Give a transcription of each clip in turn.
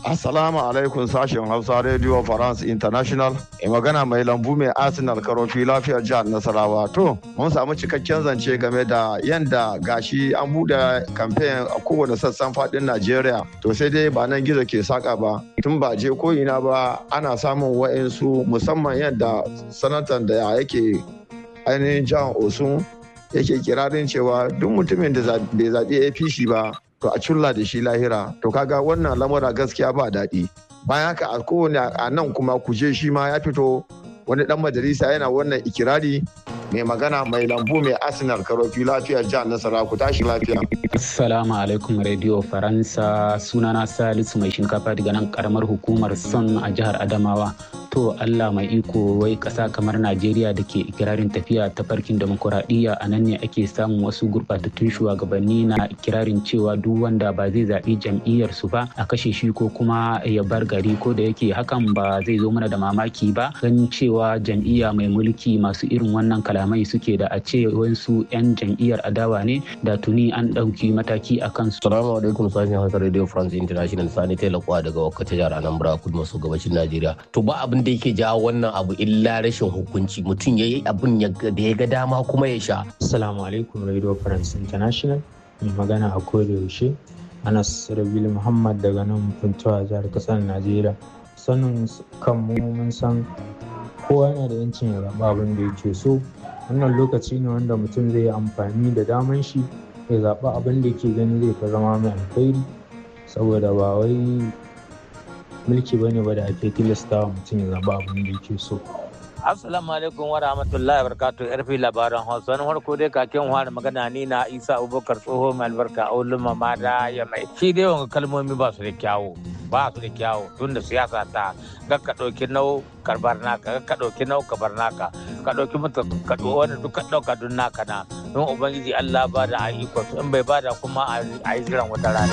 Assalamu alaikum sashen Hausa Radio France International. E magana mai lambu mai Arsenal karofi lafiyar jihar Nasarawa. To, mun samu cikakken zance game da yanda gashi an bude kamfen a kowane sassan fadin Najeriya. To sai dai ba nan gizo ke saka ba. Tun ba je ko ina ba ana samun wa'insu musamman yadda sanatan da yake ainihin jihar Osun yake kirarin cewa duk mutumin da bai zaɓi APC ba to a culla da shi lahira to kaga wannan lamura gaskiya ba daɗi bayan haka a kowane a nan kuma kuje shi ma ya fito wani dan majalisa yana wannan ikirari mai magana mai lambu mai arsenal karofi lafiyar jihar nasara ku tashi lafiya assalamu alaikum radio faransa sunana salisu mai shinkafa daga nan karamar hukumar son a jihar adamawa to allah mai iko wai kasa kamar najeriya da ke ikirarin tafiya ta farkin demokuraɗiyya a nan ne ake samun wasu gurɓatattun shugabanni na ikirarin cewa duk wanda ba zai zaɓi jam'iyyar su ba a kashe shi ko kuma ya bar gari ko da yake hakan ba zai zo mana da mamaki ba ganin cewa jam'iyya mai mulki masu irin wannan kalamai suke da a ce wasu 'yan jam'iyyar adawa ne da tuni an ɗauki mataki a kansu. Salamu alaikum sashen Hausa Radio France International Sani Taylor daga Wakata jihar Anambra kudu maso gabashin Najeriya. To ba abin da yake jawo wannan abu illa rashin hukunci mutum ya yi abin da ya ga dama kuma ya sha. Assalamu alaikum Radio France International mai magana a koda yaushe Anas Rabil Muhammad daga nan Funtuwa jihar kasar Najeriya. Sanin kan mu mun san kowa yana da yancin ya zaɓa abin da yake so wannan lokaci ne wanda mutum zai yi amfani da daman shi ya zaɓa abin da yake gani zai fi zama mai alkhairi saboda ba wai mulki ba ne ba da ake tilasta wa mutum ya zaɓa abin da yake so Assalamu alaikum wa rahmatullahi wa barakatuh yarfi labaran Hausa wani farko dai kakin wani magana ni na Isa Abubakar tsoho mai albarka a ulun ma da ya mai shi dai wanga kalmomi ba su da kyawu ba su da kyawu tun da siyasa ta ga ka ɗauki nau karbar naka ga ka ɗauki nau kabar naka ka ɗauki mata ka wani duk ka ɗauka dun naka na don ubangiji Allah ba da ayyukan su in bai ba da kuma a yi jiran wata rana.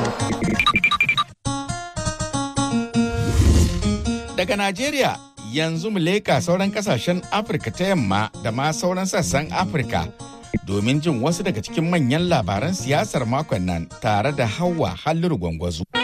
Daga Najeriya yanzu mu leka sauran kasashen Afirka ta yamma da ma sauran sassan Afirka domin jin wasu daga cikin manyan labaran siyasar makon nan tare da Hauwa Halliru Gwangwazo.